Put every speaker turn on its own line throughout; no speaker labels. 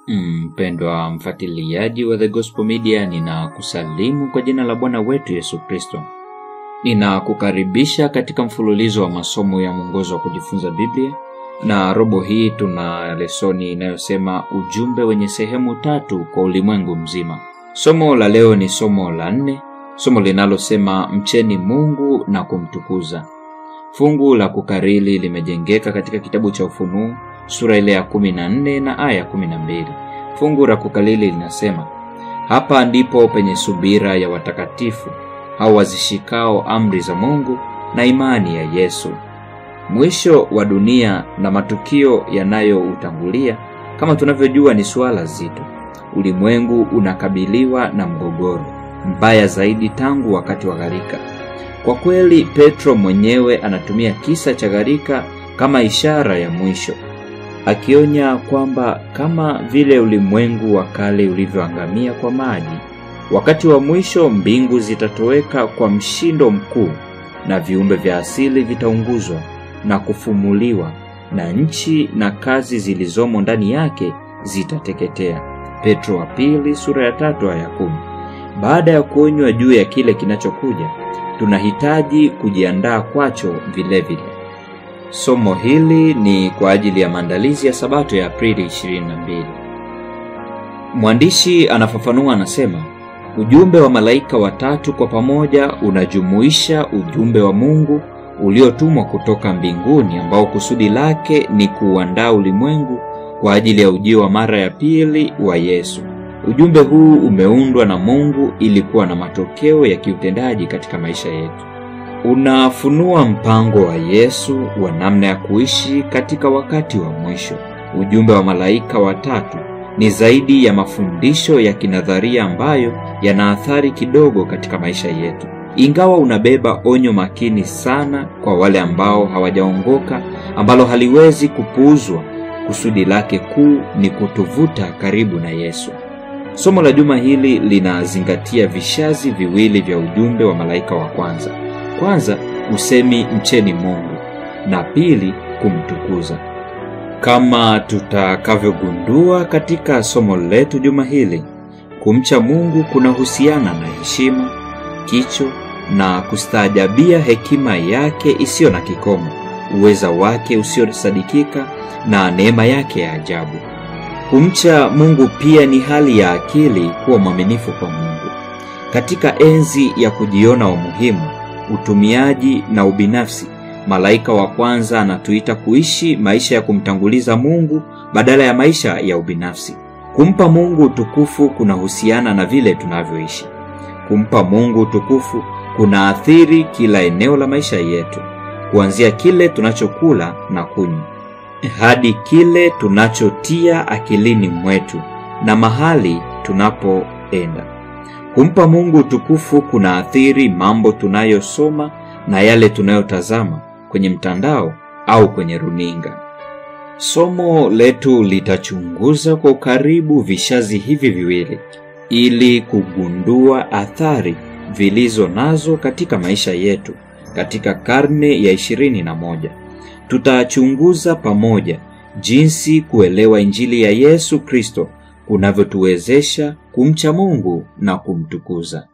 Mpendwa mfuatiliaji wa The Gospel Media, ninakusalimu kwa jina la Bwana wetu Yesu Kristo. Ninakukaribisha katika mfululizo wa masomo ya mwongozo wa kujifunza Biblia, na robo hii tuna lesoni inayosema ujumbe wenye sehemu tatu kwa ulimwengu mzima. Somo la leo ni somo la nne, somo linalosema mcheni Mungu na kumtukuza. Fungu la kukariri limejengeka katika kitabu cha Ufunuo sura ile ya 14 na aya 12. Fungu la kukariri linasema, hapa ndipo penye subira ya watakatifu hao wazishikao amri za Mungu na imani ya Yesu. Mwisho wa dunia na matukio yanayoutangulia kama tunavyojua ni suala zito. Ulimwengu unakabiliwa na mgogoro mbaya zaidi tangu wakati wa gharika. Kwa kweli, Petro mwenyewe anatumia kisa cha gharika kama ishara ya mwisho, akionya kwamba kama vile ulimwengu wa kale ulivyoangamia kwa maji, wakati wa mwisho mbingu zitatoweka kwa mshindo mkuu na viumbe vya asili vitaunguzwa na kufumuliwa na nchi na kazi zilizomo ndani yake zitateketea. Petro wa pili sura ya tatu aya kumi. Baada ya kuonywa juu ya kile kinachokuja, tunahitaji kujiandaa kwacho vilevile vile. Somo hili ni kwa ajili ya maandalizi ya Sabato ya Aprili 22. Mwandishi anafafanua, anasema ujumbe wa malaika watatu kwa pamoja unajumuisha ujumbe wa Mungu uliotumwa kutoka mbinguni ambao kusudi lake ni kuuandaa ulimwengu kwa ajili ya ujio wa mara ya pili wa Yesu. Ujumbe huu umeundwa na Mungu ili kuwa na matokeo ya kiutendaji katika maisha yetu. Unafunua mpango wa Yesu wa namna ya kuishi katika wakati wa mwisho. Ujumbe wa malaika watatu ni zaidi ya mafundisho ya kinadharia ambayo yana athari kidogo katika maisha yetu, ingawa unabeba onyo makini sana kwa wale ambao hawajaongoka, ambalo haliwezi kupuuzwa. Kusudi lake kuu ni kutuvuta karibu na Yesu. Somo la juma hili linazingatia vishazi viwili vya ujumbe wa malaika wa kwanza. Kwanza, usemi mcheni Mungu, na pili, kumtukuza. Kama tutakavyogundua katika somo letu juma hili, kumcha Mungu kunahusiana na heshima, kicho na kustaajabia hekima yake isiyo na kikomo, uweza wake usiosadikika na neema yake ya ajabu. Kumcha Mungu pia ni hali ya akili kuwa mwaminifu kwa Mungu. Katika enzi ya kujiona umuhimu, utumiaji na ubinafsi, malaika wa kwanza anatuita kuishi maisha ya kumtanguliza Mungu badala ya maisha ya ubinafsi. Kumpa Mungu utukufu kunahusiana na vile tunavyoishi. Kumpa Mungu utukufu kunaathiri kila eneo la maisha yetu, kuanzia kile tunachokula na kunywa hadi kile tunachotia akilini mwetu na mahali tunapoenda. Kumpa Mungu utukufu kunaathiri mambo tunayosoma na yale tunayotazama kwenye mtandao au kwenye runinga. Somo letu litachunguza kwa ukaribu vishazi hivi viwili ili kugundua athari vilizo nazo katika maisha yetu katika karne ya ishirini na moja. Tutachunguza pamoja jinsi kuelewa Injili ya Yesu Kristo kunavyotuwezesha kumcha Mungu na kumtukuza.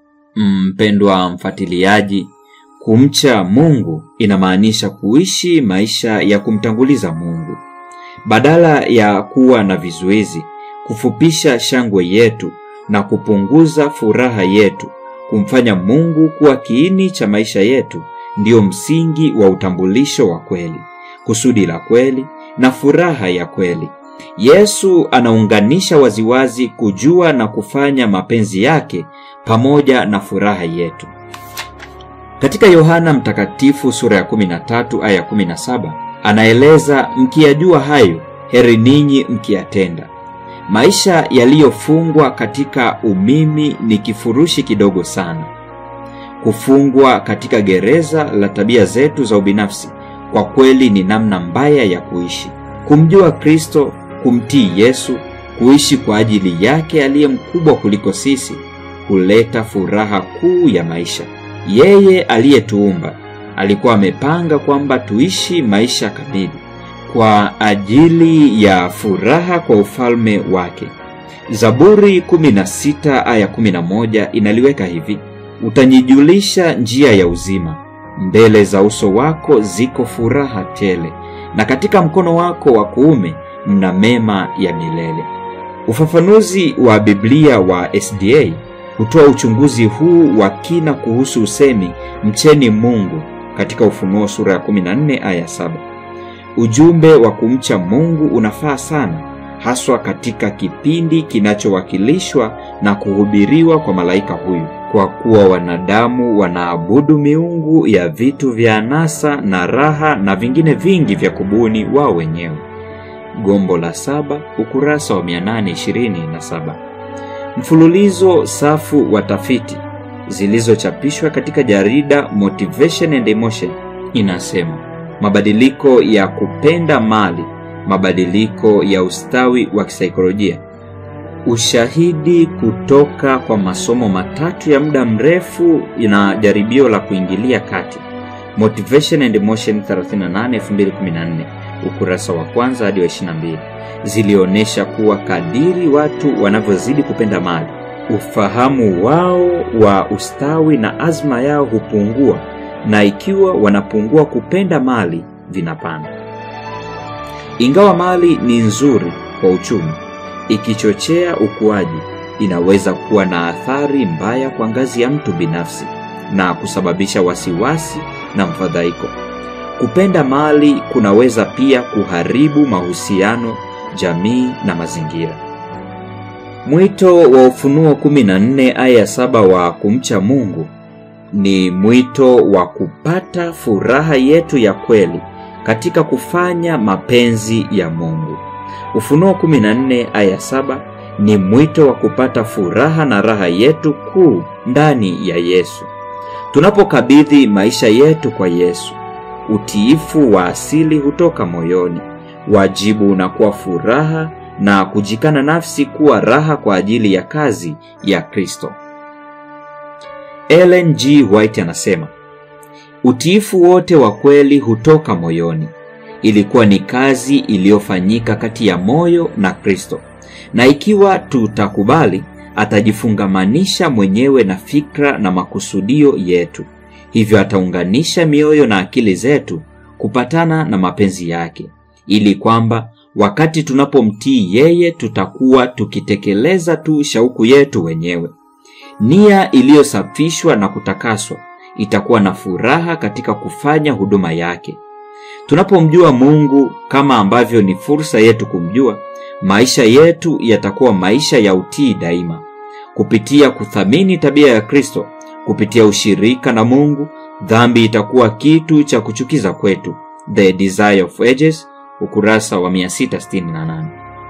Mpendwa mfuatiliaji, kumcha Mungu inamaanisha kuishi maisha ya kumtanguliza Mungu. Badala ya kuwa na vizuizi, kufupisha shangwe yetu na kupunguza furaha yetu, kumfanya Mungu kuwa kiini cha maisha yetu ndiyo msingi wa utambulisho wa kweli, kusudi la kweli na furaha ya kweli. Yesu anaunganisha waziwazi kujua na kufanya mapenzi yake pamoja na furaha yetu. Katika Yohana Mtakatifu sura ya 13 aya 17 anaeleza, mkiyajua hayo, heri ninyi mkiyatenda. Maisha yaliyofungwa katika umimi ni kifurushi kidogo sana. Kufungwa katika gereza la tabia zetu za ubinafsi kwa kweli ni namna mbaya ya kuishi. Kumjua Kristo, kumtii Yesu, kuishi kwa ajili yake aliye mkubwa kuliko sisi, huleta furaha kuu ya maisha. Yeye aliyetuumba alikuwa amepanga kwamba tuishi maisha kamili, kwa ajili ya furaha kwa ufalme wake. Zaburi 16 aya 11 inaliweka hivi: utanijulisha njia ya uzima, mbele za uso wako ziko furaha tele, na katika mkono wako wa kuume mna mema ya milele. Ufafanuzi wa Biblia wa SDA hutoa uchunguzi huu wa kina kuhusu usemi mcheni Mungu katika Ufunuo sura ya 14 aya 7. Ujumbe wa kumcha Mungu unafaa sana haswa katika kipindi kinachowakilishwa na kuhubiriwa kwa malaika huyu, kwa kuwa wanadamu wanaabudu miungu ya vitu vya anasa na raha na vingine vingi vya kubuni wao wenyewe. Gombo la saba, ukurasa wa 827. Mfululizo safu wa tafiti zilizochapishwa katika jarida Motivation and Emotion inasema mabadiliko ya kupenda mali, mabadiliko ya ustawi wa kisaikolojia. Ushahidi kutoka kwa masomo matatu ya muda mrefu na jaribio la kuingilia kati. Motivation and Emotion 38 2014 ukurasa wa kwanza hadi wa 22 zilionyesha kuwa kadiri watu wanavyozidi kupenda mali, ufahamu wao wa ustawi na azma yao hupungua, na ikiwa wanapungua kupenda mali, vinapanda. Ingawa mali ni nzuri kwa uchumi, ikichochea ukuaji, inaweza kuwa na athari mbaya kwa ngazi ya mtu binafsi na kusababisha wasiwasi na mfadhaiko. Kupenda mali kunaweza pia kuharibu mahusiano, jamii na mazingira. Mwito wa Ufunuo 14 aya 7 wa kumcha Mungu ni mwito wa kupata furaha yetu ya kweli katika kufanya mapenzi ya Mungu. Ufunuo 14 aya 7 ni mwito wa kupata furaha na raha yetu kuu ndani ya Yesu. Tunapokabidhi maisha yetu kwa Yesu, utiifu wa asili hutoka moyoni, wajibu unakuwa furaha na kujikana nafsi kuwa raha kwa ajili ya kazi ya Kristo. Ellen G. White anasema, utiifu wote wa kweli hutoka moyoni. Ilikuwa ni kazi iliyofanyika kati ya moyo na Kristo, na ikiwa tutakubali, atajifungamanisha mwenyewe na fikra na makusudio yetu, hivyo ataunganisha mioyo na akili zetu kupatana na mapenzi yake, ili kwamba wakati tunapomtii yeye tutakuwa tukitekeleza tu shauku yetu wenyewe. Nia iliyosafishwa na kutakaswa itakuwa na furaha katika kufanya huduma yake. Tunapomjua Mungu kama ambavyo ni fursa yetu kumjua, maisha yetu yatakuwa maisha ya utii daima. Kupitia kuthamini tabia ya Kristo, kupitia ushirika na Mungu, dhambi itakuwa kitu cha kuchukiza kwetu. The Desire of Ages, ukurasa wa 668.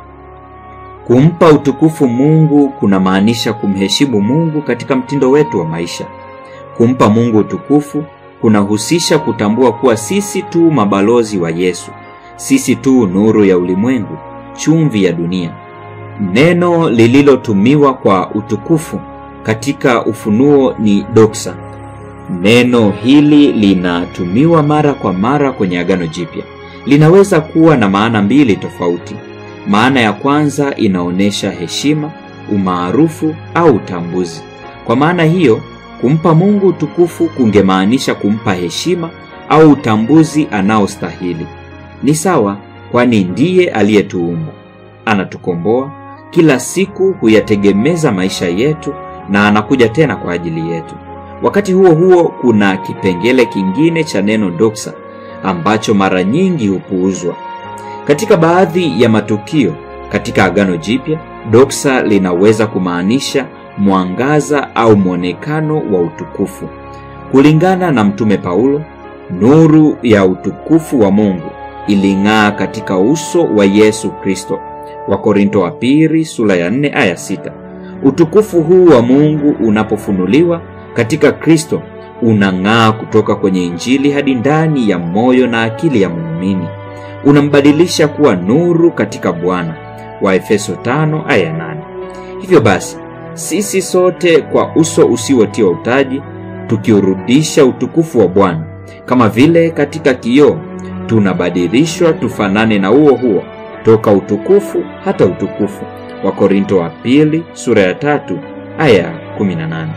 Kumpa utukufu Mungu kunamaanisha kumheshimu Mungu katika mtindo wetu wa maisha. Kumpa Mungu utukufu kunahusisha kutambua kuwa sisi tu mabalozi wa Yesu, sisi tu nuru ya ulimwengu, chumvi ya dunia. Neno lililotumiwa kwa utukufu katika Ufunuo ni doxa. Neno hili linatumiwa mara kwa mara kwenye Agano Jipya. Linaweza kuwa na maana mbili tofauti. Maana ya kwanza inaonyesha heshima, umaarufu au utambuzi. Kwa maana hiyo, kumpa Mungu utukufu kungemaanisha kumpa heshima au utambuzi anaostahili. Ni sawa, kwani ndiye aliyetuumba, anatukomboa, kila siku huyategemeza maisha yetu na anakuja tena kwa ajili yetu. Wakati huo huo, kuna kipengele kingine cha neno doxa ambacho mara nyingi hupuuzwa. Katika baadhi ya matukio katika Agano Jipya, doxa linaweza kumaanisha mwangaza au mwonekano wa utukufu. Kulingana na Mtume Paulo, nuru ya utukufu wa Mungu iling'aa katika uso wa Yesu Kristo. Wakorinto wa pili sura ya 4 aya 6. Utukufu huu wa Mungu unapofunuliwa katika Kristo unang'aa kutoka kwenye Injili hadi ndani ya moyo na akili ya muumini. Unambadilisha kuwa nuru katika Bwana. Waefeso 5 aya 8. Hivyo basi, sisi sote kwa uso usiotiwa utaji tukiurudisha utukufu wa Bwana kama vile katika kioo, tunabadilishwa tufanane na huo huo toka utukufu hata utukufu. Wakorinto wa pili sura ya tatu aya ya 18.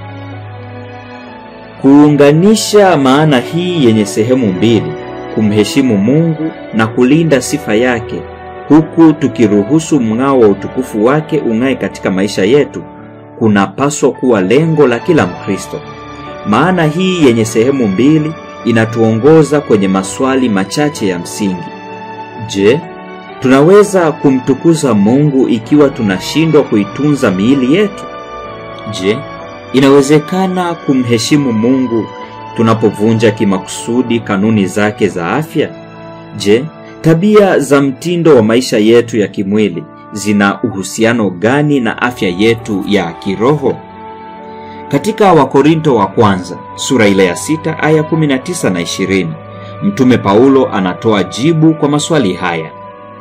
Kuunganisha maana hii yenye sehemu mbili, kumheshimu Mungu na kulinda sifa yake, huku tukiruhusu mng'ao wa utukufu wake ung'ae katika maisha yetu, kunapaswa kuwa lengo la kila Mkristo. Maana hii yenye sehemu mbili inatuongoza kwenye maswali machache ya msingi. Je, tunaweza kumtukuza Mungu ikiwa tunashindwa kuitunza miili yetu? Je, inawezekana kumheshimu Mungu tunapovunja kimakusudi kanuni zake za afya? Je, tabia za mtindo wa maisha yetu ya kimwili zina uhusiano gani na afya yetu ya kiroho? Katika Wakorinto wa kwanza sura ile ya sita aya 19 na 20, Mtume Paulo anatoa jibu kwa maswali haya: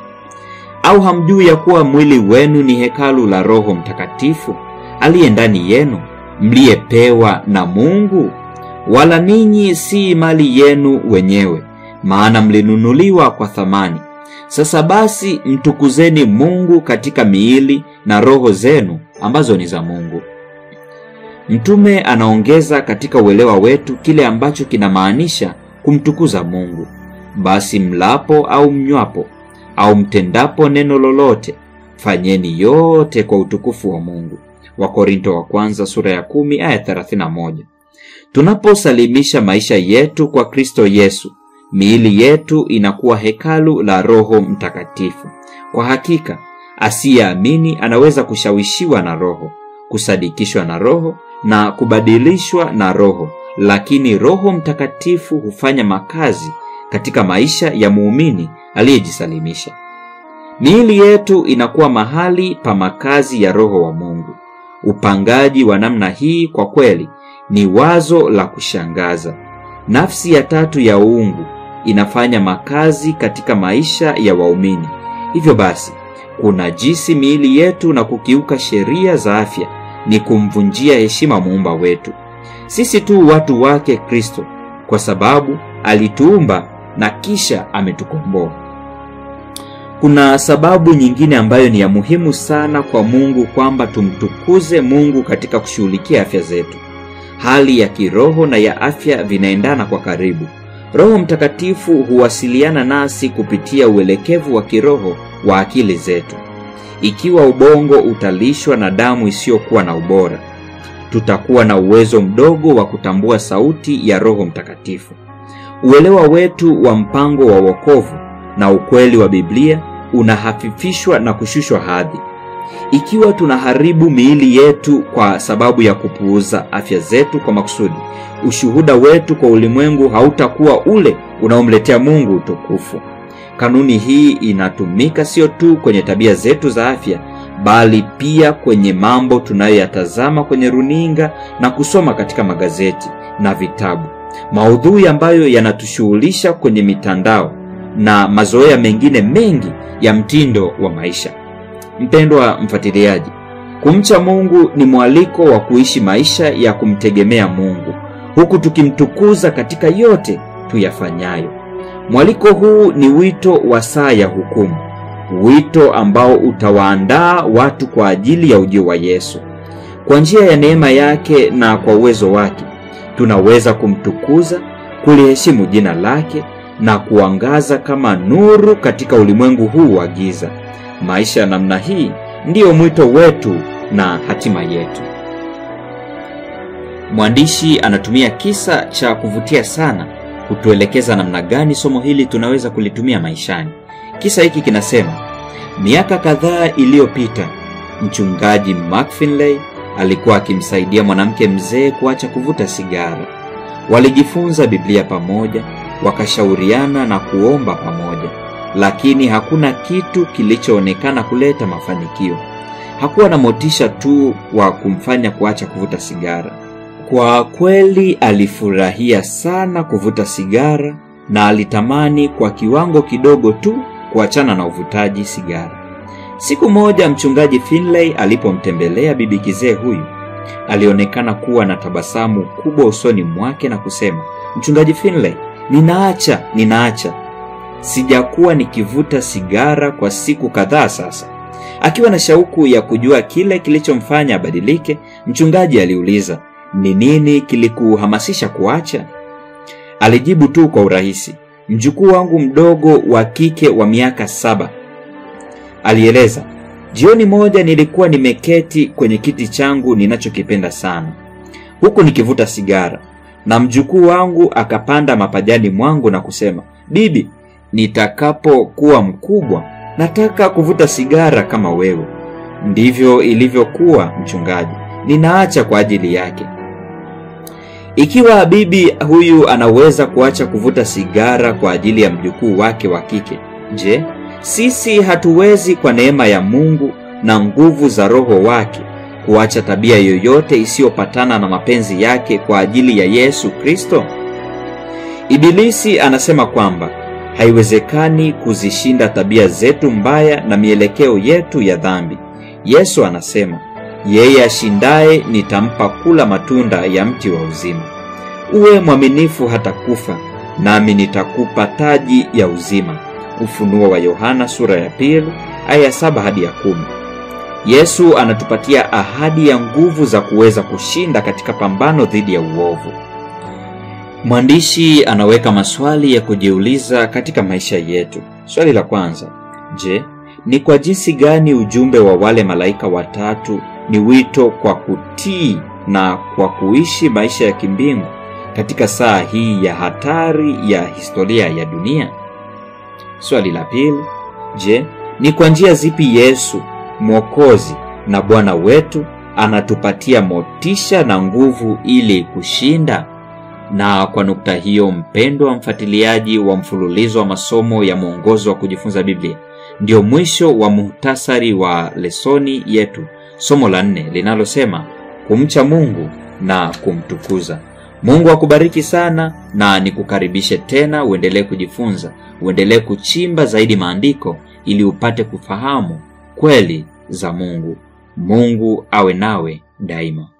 au hamjui ya kuwa mwili wenu ni hekalu la Roho Mtakatifu aliye ndani yenu, mliyepewa na Mungu? Wala ninyi si mali yenu wenyewe, maana mlinunuliwa kwa thamani. Sasa basi, mtukuzeni Mungu katika miili na roho zenu ambazo ni za Mungu. Mtume anaongeza katika uelewa wetu kile ambacho kinamaanisha kumtukuza Mungu. Basi mlapo au mnywapo au mtendapo neno lolote, fanyeni yote kwa utukufu wa Mungu. Wakorinto wa kwanza sura ya kumi aya 31. Tunaposalimisha maisha yetu kwa Kristo Yesu, miili yetu inakuwa hekalu la Roho Mtakatifu. Kwa hakika, asiyeamini anaweza kushawishiwa na Roho, kusadikishwa na Roho na kubadilishwa na Roho, lakini Roho Mtakatifu hufanya makazi katika maisha ya muumini aliyejisalimisha. Miili yetu inakuwa mahali pa makazi ya Roho wa Mungu. Upangaji wa namna hii kwa kweli ni wazo la kushangaza. Nafsi ya tatu ya uungu inafanya makazi katika maisha ya waumini. Hivyo basi, kunajisi miili yetu na kukiuka sheria za afya ni kumvunjia heshima muumba wetu. Sisi tu watu wake Kristo, kwa sababu alituumba na kisha ametukomboa. Kuna sababu nyingine ambayo ni ya muhimu sana kwa Mungu kwamba tumtukuze Mungu katika kushughulikia afya zetu. Hali ya kiroho na ya afya vinaendana kwa karibu. Roho Mtakatifu huwasiliana nasi kupitia uelekevu wa kiroho wa akili zetu. Ikiwa ubongo utalishwa na damu isiyokuwa na ubora, tutakuwa na uwezo mdogo wa kutambua sauti ya Roho Mtakatifu. Uelewa wetu wa mpango wa wokovu na ukweli wa Biblia unahafifishwa na kushushwa hadhi. Ikiwa tunaharibu miili yetu kwa sababu ya kupuuza afya zetu kwa makusudi, ushuhuda wetu kwa ulimwengu hautakuwa ule unaomletea Mungu utukufu. Kanuni hii inatumika sio tu kwenye tabia zetu za afya, bali pia kwenye mambo tunayoyatazama kwenye runinga na kusoma katika magazeti na vitabu, maudhui ambayo yanatushughulisha kwenye mitandao na mazoea mengine mengi ya mtindo wa maisha. Mpendwa mfuatiliaji, kumcha Mungu ni mwaliko wa kuishi maisha ya kumtegemea Mungu huku tukimtukuza katika yote tuyafanyayo. Mwaliko huu ni wito wa saa ya hukumu, wito ambao utawaandaa watu kwa ajili ya ujio wa Yesu. Kwa njia ya neema yake na kwa uwezo wake, tunaweza kumtukuza, kuliheshimu jina lake na kuangaza kama nuru katika ulimwengu huu wa giza. Maisha ya namna hii ndiyo mwito wetu na hatima yetu. Mwandishi anatumia kisa cha kuvutia sana kutuelekeza namna gani somo hili tunaweza kulitumia maishani. Kisa hiki kinasema, miaka kadhaa iliyopita, mchungaji McFinley alikuwa akimsaidia mwanamke mzee kuacha kuvuta sigara. Walijifunza Biblia pamoja, wakashauriana na kuomba pamoja, lakini hakuna kitu kilichoonekana kuleta mafanikio. Hakuwa na motisha tu wa kumfanya kuacha kuvuta sigara. Kwa kweli alifurahia sana kuvuta sigara na alitamani kwa kiwango kidogo tu kuachana na uvutaji sigara. Siku moja mchungaji Finlay alipomtembelea bibi kizee huyu, alionekana kuwa na tabasamu kubwa usoni mwake na kusema, mchungaji Finlay, ninaacha, ninaacha. sijakuwa nikivuta sigara kwa siku kadhaa sasa. Akiwa na shauku ya kujua kile kilichomfanya abadilike, mchungaji aliuliza, ni nini kilikuhamasisha kuacha? Alijibu tu kwa urahisi, mjukuu wangu mdogo wa kike wa miaka saba. Alieleza, jioni moja nilikuwa nimeketi kwenye kiti changu ninachokipenda sana, huku nikivuta sigara, na mjukuu wangu akapanda mapajani mwangu na kusema, bibi, nitakapokuwa mkubwa nataka kuvuta sigara kama wewe. Ndivyo ilivyokuwa, mchungaji, ninaacha kwa ajili yake. Ikiwa bibi huyu anaweza kuacha kuvuta sigara kwa ajili ya mjukuu wake wa kike, je, sisi hatuwezi kwa neema ya Mungu na nguvu za Roho wake kuacha tabia yoyote isiyopatana na mapenzi yake kwa ajili ya Yesu Kristo? Ibilisi anasema kwamba haiwezekani kuzishinda tabia zetu mbaya na mielekeo yetu ya dhambi. Yesu anasema, yeye ashindaye nitampa kula matunda ya mti wa uzima. Uwe mwaminifu hata kufa, nami nitakupa taji ya uzima. Ufunuo wa Yohana sura ya pili aya saba hadi ya kumi. Yesu anatupatia ahadi ya nguvu za kuweza kushinda katika pambano dhidi ya uovu. Mwandishi anaweka maswali ya kujiuliza katika maisha yetu. Swali la kwanza, je, ni kwa jinsi gani ujumbe wa wale malaika watatu ni wito kwa kutii na kwa kuishi maisha ya kimbingu katika saa hii ya hatari ya historia ya dunia? Swali la pili, je, ni kwa njia zipi Yesu Mwokozi na Bwana wetu anatupatia motisha na nguvu ili kushinda? Na kwa nukta hiyo, mpendwa mfuatiliaji wa mfululizo wa masomo ya mwongozo wa kujifunza Biblia, ndio mwisho wa muhtasari wa lesoni yetu, somo la nne linalosema kumcha Mungu na kumtukuza. Mungu akubariki sana, na nikukaribishe tena uendelee kujifunza, uendelee kuchimba zaidi maandiko ili upate kufahamu kweli za Mungu. Mungu awe nawe daima.